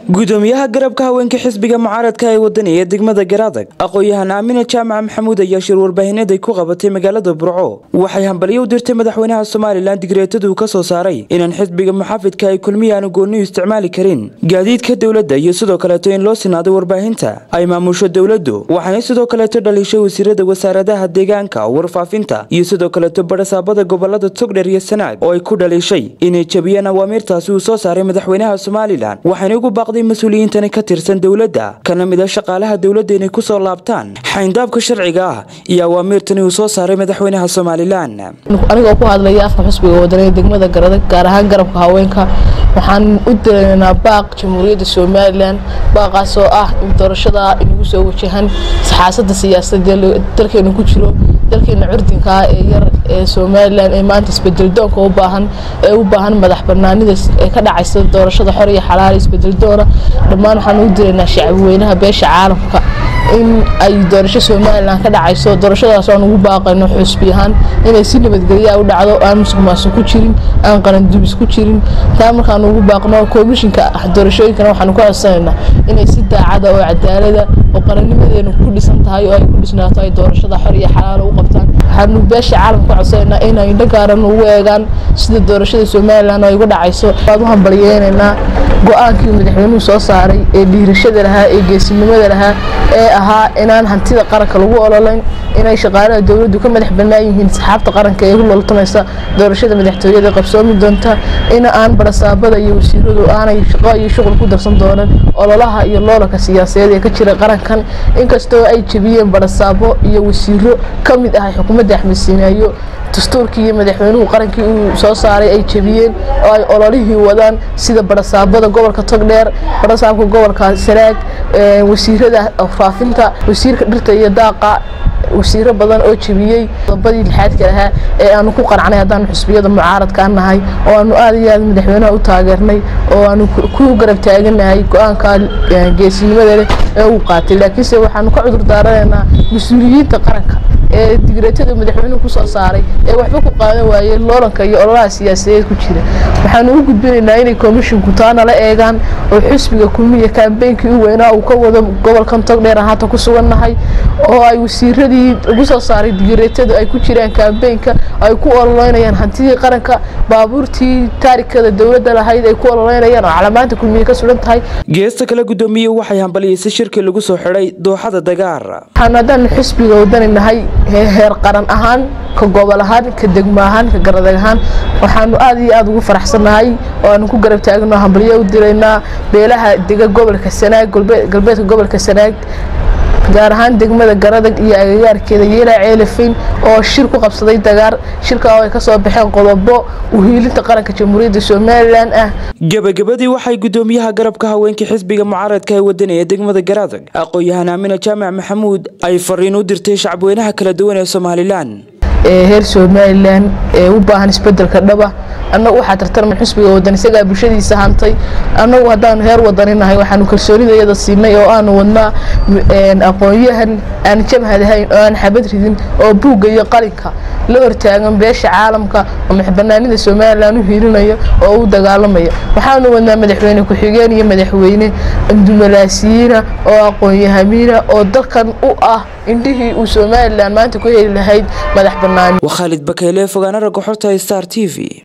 gudoomiyaha garabka haweenka xisbiga mucaaradka ee wadani ee degmada garaadag aqoon-yahan aamina jaamac maxamuud ayaa shir warbaahineed ay ku qabatay magaalada burco waxay hambalyo u dirtay madaxweynaha somalilan digreetaduu ka soo saaray inaan xisbiga muxaafidka ay kulmiyaanu gooniyu isticmaali karin gaadiidka dowladda iyo sidoo kaleeto in loo sinaaday warbaahinta ay maamusho dowladdu waxaana sidoo kaleeto dhaliishay wasiirada wasaaradaha deegaanka warfaafinta iyo sidoo kaleeto badhasaabada gobolada togdher iyo sanaag oo ay ku dhaliishay inay jabiyeen awaamiirtaasi uu soo saaray madaxweynaha somalilan waxaana ugu baaqday mas-uuliyiintani ka tirsan dowladda kana mid a shaqaalaha dowladda inay kusoo laabtaan xayndaabka sharciga ah iyo awaamiirtani uu soo saaray madaxweynaha somalilan anigoo ku hadlaya afka xusbiga wadaniga degmada garadag gaar ahaan garabka haweenka waxaan u diraynaa baaq jamhuuriyadda somalilan baaqaasoo ah in doorashada inagu soo wajahan saxaasada siyaasadee dalkeenu ku jiro dalkeena curdinkaa ee yar ee somalilan ee maanta isbedeldoonka u baahan ee u baahan madax banaanida ee ka dhacaysa doorashada xor iyo xalaal isbedeldoona dhammaan waxaan u diraynaa shacabweynaha beesha caalamka in ay doorasho somalilan ka dhacayso doorashadaas aan ugu baaqayno xusbi ahaan inay si nabadgelyaa u dhacdo aan musuqmaasuq ku jirin aan qarandubis ku jirin taa markaan ugu baaqno komishinka doorashooyinkana waxaanu ka codsanaynaa inay si daacada oo cadaalada oo qarannimadeenu ku dhisan tahay oo ay ku dhisnaato ay doorashada xor iyo xalaal u qabtaan waxaanu beesha caalamka ka codsanaynaa inay indho gaaran ugu eegaan sida doorashada somalilan ay uga dhacayso waad u hambalyeynaynaa go-aankii madaxweynuhu soo saaray ee dhiirashada lahaa ee geesinimada lahaa ee ahaa inaan hantida qaranka lagu ololayn inay shaqaalaha dowladdu ka madax bannaan yihiin saxaabta qaranka ee u loltamaysa doorashada madaxtooyada qabsoomi doonta in aan barasaabada iyo wasiiradu aanay shaqo iyo shuqul ku darsan doonan ololaha iyo loolanka siyaasadeed ee ka jira qarankan inkastoo ay jebiyeen barasaabo iyo wasiiro ka mid ah xukuumadda axmed siinaayo dastuurkii iyo madaxweynuhu qarankii uu soo saaray ay jebiyeen oo ay ololihii wadaan sida barasaabada gobolka togdheer barasaabka gobolka sanaag wasiirada faafinta wasiirka dhirta iyo daaqa wasiiro badan oo jebiyey qodobadii lixaadka lahaa ee aanu ku qanacnay haddaanu xusbiyada mucaaradka nahay oo aanu aad iyo aad madaxweynaha u taageernay oo aanu ku garab taaganahay go-aanka geesinimada leh ee uu qaatay laakiinse waxaanu ka cudur daaranaynaa mas-uuliyiinta qaranka ee digreetada madaxweynuhu kusoo saaray ee waxba ku qaadan waayey loolanka iyo ololaha siyaasadeed ku jira waxaanu u gudbinaynaa inay komishinku taana la eegaan oo xusbiga kulmiya kaambeynkii u weynaa uu ka wado gobolkan togdheer aan haatan ku sugannahay oo ay wasiiradii lagu soo saaray digreetada ay ku jiraan kaambeynka ay ku ololeynayaan hantidii qaranka baabuurtii taarikada dowladda lahayd ay ku ololeynayaan oo calamaanta kulmiya ka sugan tahay geesta kale gudoomiye waxay hambaliyeysa shirkii lagu soo xidhay dooxada dagaar waxaanu haddaan xusbiga wadani nahay heer qaran ahaan ka gobol ahaan ka degmo ahaan ka garadag ahaan waxaanu aad iyo aad ugu faraxsannahay oo aanu ku garab taagno hambalyo u diraynaa beelaha dega gobolka sanaag galbeedka gobolka sanaag gaar ahaan degmada garadag iyo agagaarkeeda yeelaa ceelafeyn oo shir ku qabsaday dagaar shirka oo ay ka soo baxeen qodobo uhiilinta qaranka jamhuuriyadda somalilan ah gebagabadii waxay gudoomiyaha garabka haweenka xisbiga mucaaradka ee wadani ee degmada garaadag aqoon-yahan aamina jaamac maxamuud ay fariin u dirtay shacabweynaha kala duwan ee somalilan ee heer somalilan ee u baahan isbedelka dhaba annagu waxaa tartarma xusbiga wadan isagaa bulshadiisa hantay annagu haddaanu heer wadani nahay waxaanu kalsoonida iyada siinay oo aanu wadnaa aqoon-yahan aan jamhadahayn oo aan xabad ridin oo buugga iyo qalinka la hortaagan beesha caalamka oo madaxbanaanida somalilan u hiilinaya oo u dagaalamaya waxaanu wadnaa madaxweyne ku-xigeen iyo madaxweyne dumalaasiyiina oo aqoon-yahamiina oo dalkan u ah indhihii uu somalilan maanta ku heli lahayd madax banaani waa khaalid bakeyle fogaana ragga xorta star t v